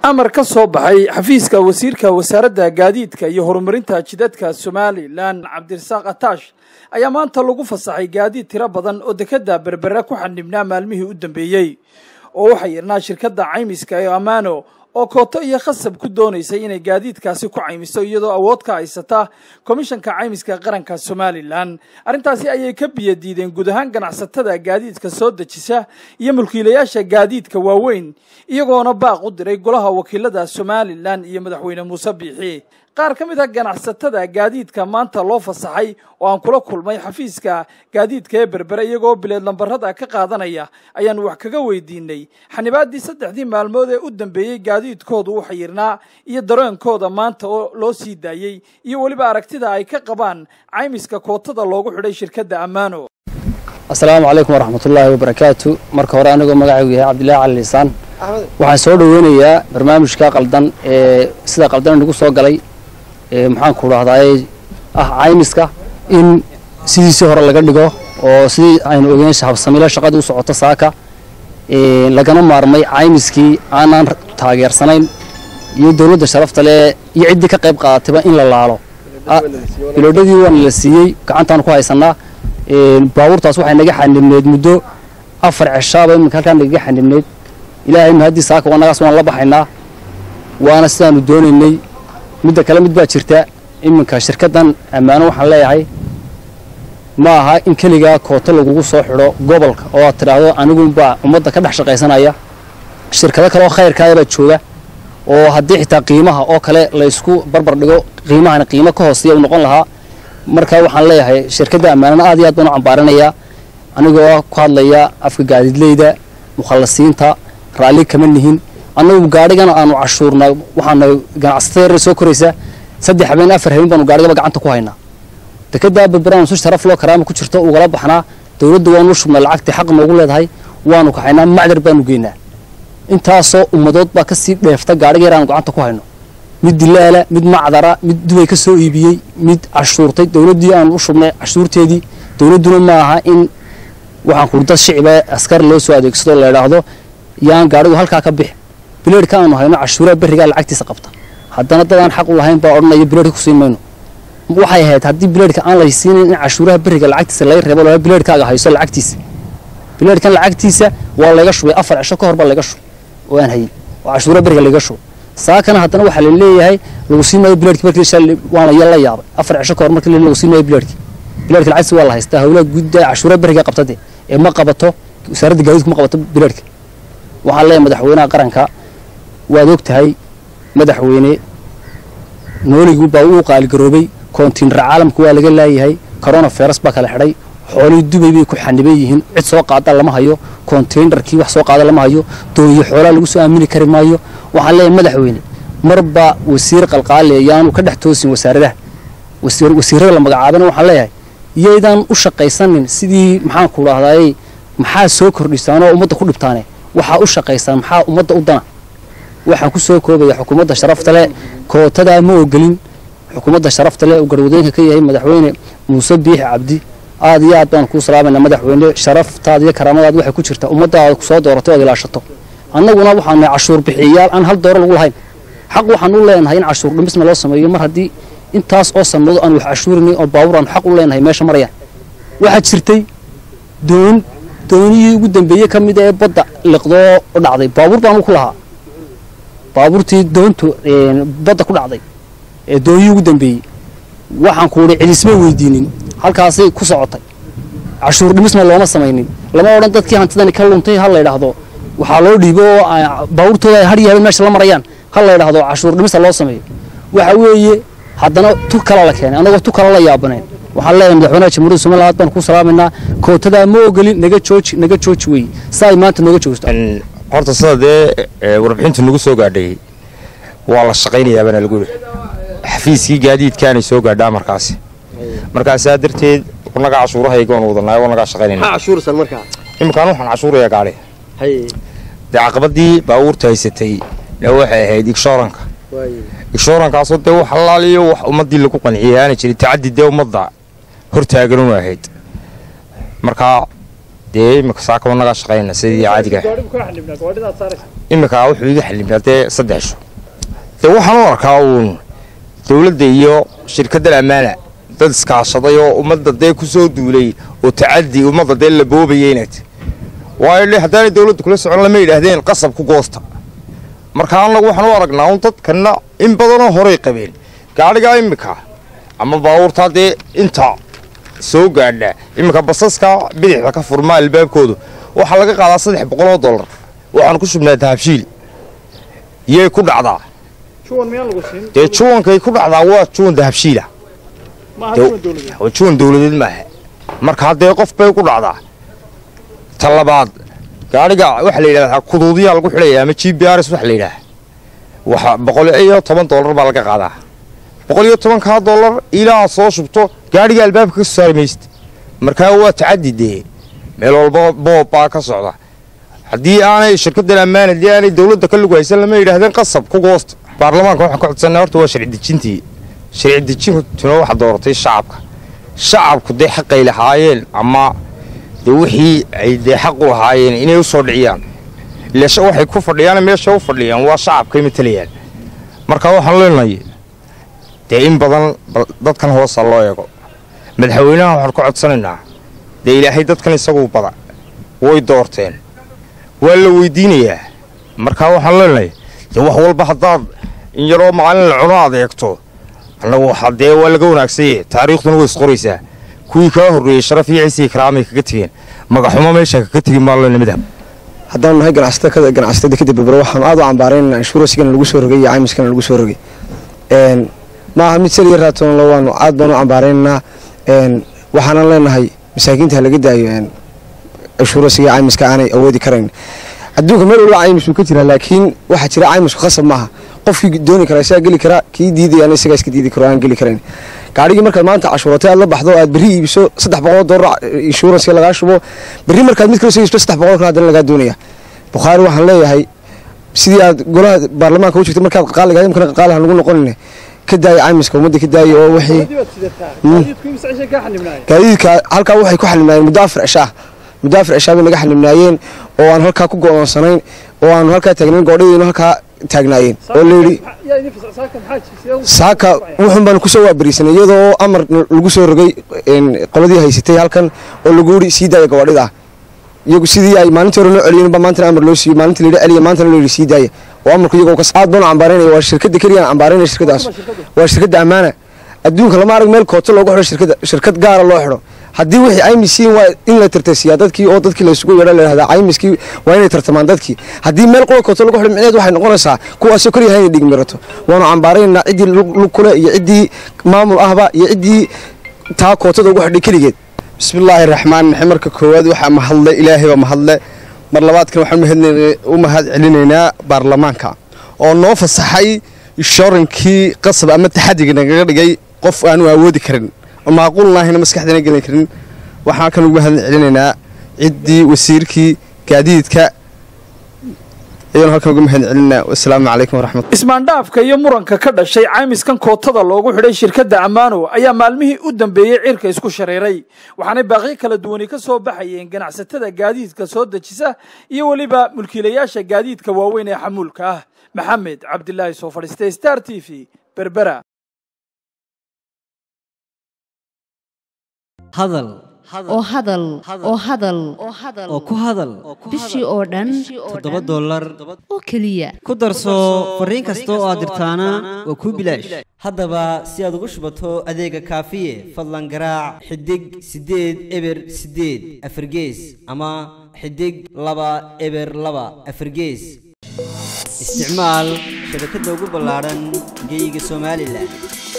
amar ka soo baxay xafiiska wasiirka wasaaradda gaadiidka iyo horumarinta jidadka somalilan cabdirasaaq ataash ayaa maanta lagu fasaxay gaadiid tiro badan oo dekedda berbera ku xanibnaa maalmihii u dambeeyey oo waxaa yirnaa shirkadda caymiska ee ammaano oo kooto iyo khasab ku doonaysay inay gaadiidkaasi ku caymiso iyadoo awood ka haysata komishanka caymiska qaranka somalilan arrintaasi ayay ka biyo diideen guud ahaan ganacsatada gaadiidka soo dejisa iyo mulkiilayaasha gaadiidka waaweyn iyagoona baaq u diray golaha wakiilada somalilan iyo madaxweyne muuse biixi qaar ka mid a ganacsatada gaadiidka maanta loo fasaxay oo aan kula kulmay xafiiska gaadiidka ee berbere iyagoo bileed lambarada ka qaadanaya ayaan wax kaga weydiinay xanibaaddii saddexdii maalmood ee u dambeeyey gaadiidkooda u xayirnaa iyo dareenkooda maanta oo loo sii daayey iyo weliba aragtida ay ka qabaan caymiska kootada loogu xidhay shirkadda ammaano asalaamu calaykum waraxmatullaahi wabarakaatu marka hore anigoo magacaygu yahay cabdillahi cali liisaan waxaan soo dhoweynayaa barnaamijka qaldan ee sida qaldan nagu soo galay maxaan ku dhahdaay ah caymiska in sidiisii hore laga dhigo oo sidii aynu ogeyn habsamiilo shaqadii u socoto saaka lagana maarmay caymiskii aanaan taageersanayn iyo dowladda sharafta leh iyo ciddii ka qayb qaadatayba in la laalo biloodhadii waana la siiyey gacantaan ku haysanaa baabuurtaas waxay naga xanibneyd muddo afar ceshaaba iminka halkaa nagaga xanibneyd ilaahay mahaddii saaka wanagaas waan la baxaynaa waana sidaanu doonaynay midda kale mid baa jirta iminka shirkaddan ammaano waxaan leeyahay ma aha in keligaa kooto lagugu soo xidho gobolka oo aad tidhaahdo aniguunbaa ummadda ka dhex shaqaysanaya shirkado kaleoo khayrkaayabaa jooga oo haddii xitaa qiimaha oo kale laysku barbar dhigo qiimahana qiimo ka hooseeya u noqon lahaa marka waxaan leeyahay shirkadda ammaanana aad iyo aad baan u cambaaranayaa anigoo ku hadlaya afka gaadiidleyda mukhallasiinta raalli kama nihin annagu gaadhigana aanu cashuurna waxaana ganacsatada yarar soo koraysa saddex habeen afar habeen baanu gaadhigaba gacanta ku haynaa dekeddaa berberaanu si sharaf loo karaama ku jirto ugala baxnaa dowladda waanu u shubnaa lacagtii xaq noogu leedahay waanu kaxaynaa macdar baanu geynaa intaasoo ummadood baa kasii dheefta gaadhiga yar aanu gacanta ku hayno mid dilaala mid macdara mid dubay ka soo iibiyey mid cashuurtay dowladdii aanu u shubnay cashuurteedii dowladduna ma aha in waxaan kuri dad shiciba askar loo soo adeegsado la idhaahdo yaan gaadhigu halkaa ka bix bileedhka aanu hayno cashuuraha berrigaa lacagtiisa qabta haddana dad aan xaq u lahayn baa odhanaya bileedhka ku siin mayno waxay ahayd haddii bileedhka aan la siinayn in cashuuraha berriga lacagtiisa laga reebo laa bileedhkaaga hayso lacagtiisa bileedhkan lacagtiisa waa layga shubay afar cisho ka hor baa layga shubay oo aan hayin oo cashuuraha berriga layga shubay saakana haddana waxaa la leeyahay lagu siin maayo bileedhki markii shalay waana ya la yaabay afar cisho ka hor markii lagu siin maayo bileedhki bileedhka lacagtiisa waa la haystaa howlaha gudda cashuuraha berriga qabtade ee ma qabato wasaaradda gaadiidku ma qabato bileedhka waxaan leeyahay madaxweynaha qaranka waad og tahay madaxweyne nooligii baa uu qaaligaroobay koontiinara caalamka waa laga laayahay corona virus baa kala xidhay xoolihii dubay bay ku xaniban yihiin cid soo qaada lama hayo konteinarkii wax soo qaada lama hayo dooniyo xoolaa lagu soo aamini kari maayo waxaan leeyahay madaxweyne marba wasiir qalqaale yaanu ka dhex toosin wasaaradaha wasiirada la magacaabana waxaan leeyahay iyaydaan u shaqaysanin sidii maxaan ku dhahdaayey maxaa soo kordhisaanoo ummadda ku dhibtaane waxaa u shaqaysaan maxaa ummadda u dana waxaan ku soo koobaya xukuumadda sharafta leh kootadaa ma ogelin xukuumadda sharafta leh uu garwadooyinka ka yahay madaxweyne muuse biixi cabdi aad iyo aad baan kuu salaamayna madaxweyne sharaftaada iyo karaamadaad waxay ku jirtaa ummaddaada kusoo dooratay oad ilaashato annaguna waxaanu nahay cashuur bixiyayaal aan hal dooro lagu lahayn xaq waxaan u leenahay in cashuur dhimisna loo sameeyo mar haddii intaas oo sanado aan wax cashuurinay oo baabuur aan xaq u leenahay meesha marayaan waxaa jirtay doon doonihii ugu dambeeyey ka mid ee badda liqdoo dhacday baabuur baanu ku lahaa baabuurtii doontu badda ku dhacday ee doonyihii ugu dambeeyey waxaan ku idhi cilisma weydiinin halkaasay ku socotay cashuur dhimisna looma samaynin lama odhan dadkii hantidani ka luntay ha la ydhaahdo waxaa loo dhiibo oo baabuurtooda ay hadhiyo habeen meesha la marayaan ha la ydhaahdo cashuur dhimista loo sameeyo waxa weeye haddana tu kala la keenay annagoo tu kala la yaabanayn waxaan leeyahay madaxweynaha jamhuuriyadda somaliland aad baan ku salaamaynaa kootadaa ma ogolin naga jooji naga jooji weeye saa ay maanta nooga joogto horta sida dee warbixintu nagu soo gaadhay waa la shaqaynayaabana lagu yidhi xafiiskii gaadiidkaanay soo gaadhaa markaasi markaasaa darteed wanagaa cashuurahayga oon wadanaayo wanagaa shaqaynayna iminkaan waxaan cashuurayaa gaadhi dee caqabadii baabuurta haysatay ee waxay ahayd igshooranka igshoorankaasoo dee wax allaaliyo wax ummaddii lagu qanciyay aana jirin tacaddi dee ummadda hortaaganunu ahayd markaa dee imika saaka wanagaa shaqaynana sidii caadiga imika wuxuu iga xalimnaa dee saddex sho dee waxaan u arkaa uun dowladda iyo shirkaddan ammaana dad iskaashaday oo ummadda dee ku soo duulay oo tacadi ummadda dee la boobaya inaad waayo dhe haddaanay dowladda kula socon lama yidhaahdeen qasab ku goosta marka annagu waxaan u aragnaa un dadkanna in badanoo horay qabeen gaadhigaa imika ama baabuurtaa dee inta soo gaadha iminka basaska bidixda ka furmaa albaabkoodu waxaa laga qaadaa saddex boqoloo dollar waxaan ku shubnaa dahabshiil yay ku dhacdaa dee juwankay ku dhacdaa waa juwan dahabshiila juwan dowladeed maaha marka haddee qof bay ku dhacdaa ta labaad gaadhiga waxaa la yidhahdaa kuduudiyaa lagu xidhaya ama g b rs waxa la yidhaha waxa boqol iyo toban dollar baa laga qaadaa boqol iyo tobankaa dollar ilaa soo shubto gaadhiga albaabka ka soo saari maysid markaa waa tacadi dee meel walba boob baa ka socda haddii aanay shirkaddan ammaan haddii aanay dowladda ka lugu haysan lama yidhaahdeen qasab ku goosta baarlamaanka waxaan ka codsanaa horta waa sharci dejintii sharci dejintuna waxa dooratay shacabka shacabku dee xaqay lahaayeen ama dee wixii ay dee xaq u lahaayeen inay u soo dhiciyaan ilasha waxay ku fadhiyaan meesha u fadhiyaan waa shacabkay matalayaan marka waxaan leenahay dee in badan dadkan hoosa loo eego madaxweynaha waxaan ka codsanaynaa dee ilaahay dadkan isaguu bada way doorteen waa la weydiinayaa markaa waxaan leenahay dee wax walba haddaad in yaroo maalin la cuno aad eegto annagu waxaa dee waa laga wanaagsaye taariikhduna way isqoraysaa kuwii kaa horreeyey sharaf iyo ciisii karaamay kaga tegeen magaxumo meesha kaga tegin maalena midhab haddaanu nahay ganacsatada ganacsatada kadib berbero waxaanu aad u cambaaraynana inshuransigana lagu soo rogay iyo caymiskana lagu soo rogay ma aha mid saliya raatoonlo waanu aad baanu cambaaraynaynaa waxaanan leenahay masaakiinta ha laga daayo inshuransiga caymiska aanay awoodi karayn adduunka meel walba caymis uu ka jiraa laakiin waxaa jira caymisku khasab maaha qofkii dooni kara isagaa geli karaa kii diidayana isagaa iska diidi karo aan geli karayn gaadhigii markaad maanta cashuuratay aad la baxdo aad berri iibiso saddex boqol dollar inshuransiga lagaa shubo berri markaad mid kale soo iibso saddex boqol kale haddana lagaa doonaya bukhaari waxaan leeyahay sidii aad golaha baarlamaanka u jirtay markaad qaaliga imkana qaaliha lagu noqonine ka daaya caymiska ummadda ka daaya oo wixii gaadiidka halkaa waxay ku xalimnaayeen muddo afar cishaa muddo afar cishaa bay naga xalimnaayeen oo aan halkaa ku go'oonsanayn oo aanu halkaa taagnayn goodhadiinu halkaa taagnaayeen oo layidhi saaka wuxun baanu kusoo waabariisanay iyadoo amar lagu soo rogay qoladii haysatay halkan oo lagu yidhi sii daaya gawaadhida iyagu sidii ay maalintii hore loo celiyeen ba maantana amar loo siiyo maalintii layidhi celiya maantana loo yidhi sii daaya oo amarku iyagoo kas aad baanu cambaaraynaya waa shirkadda keliyaan cambaaraynaya shirkadaas waa shirkadda ammaana adduunka lama arag meel kooto loogu xidho shirkadda shirkad gaara loo xidho haddii wixii caymiskiin waa in la tartasiyaa dadkii oo dadkii laysugu yeedha layhahdaa caymiskii waa inay tartamaan dadkii haddii meel qola kooto lagu xidho micneed waxay noqonaysaa kuwaasoo keliyaha inay dhigmirato waanu cambaaraynaa ciddii lug kule iyo ciddii maamul ahba iyo ciddii taa kootada ugu xidhay keligeed bismillaahi raxmaan raxiim marka koowaad waxaa mahadle ilaahay baa mahadle mar labaadkan waxaan u mahad celinaynaa baarlamaanka oo noo fasaxay inshurankii qasab ama taxadiga nagaga dhigay qof aanu awoodi karin oo maaquulnaahayna maskaxdana gelin karin waxaan kan ugu mahad celinaynaa ciddii wasiirkii gaadiidka ayaan halkan uga mahad celinaa wasalaamu calaykum waraxmat ismaandhaafka iyo muranka ka dhashay caymiskan kootada loogu xidhay shirkadda ammaano ayaa maalmihii u dambeeyey cirka isku shareeray waxaanay baaqyo kala duwani ka soo baxayeen ganacsatada gaadiidka soo dejisa iyo weliba mulkiilayaasha gaadiidka waaweyn ee xamuulka ah maxamed cabdilaahi soo fadhiistay star t v berbera hadal oo hadal oo hadal oo ku hadal bishii oo dhan toddoba dollar oo keliya ku darso fariin kasta oo aad dirtaana waa kuu bilaash haddaba si aad ugu shubato adeega kaafiye fadlan garaac xidig siddeed eber siddeed afargees ama xidig laba eber laba afargees isticmaal shabakadda ugu ballaadhan geeyiga somalilan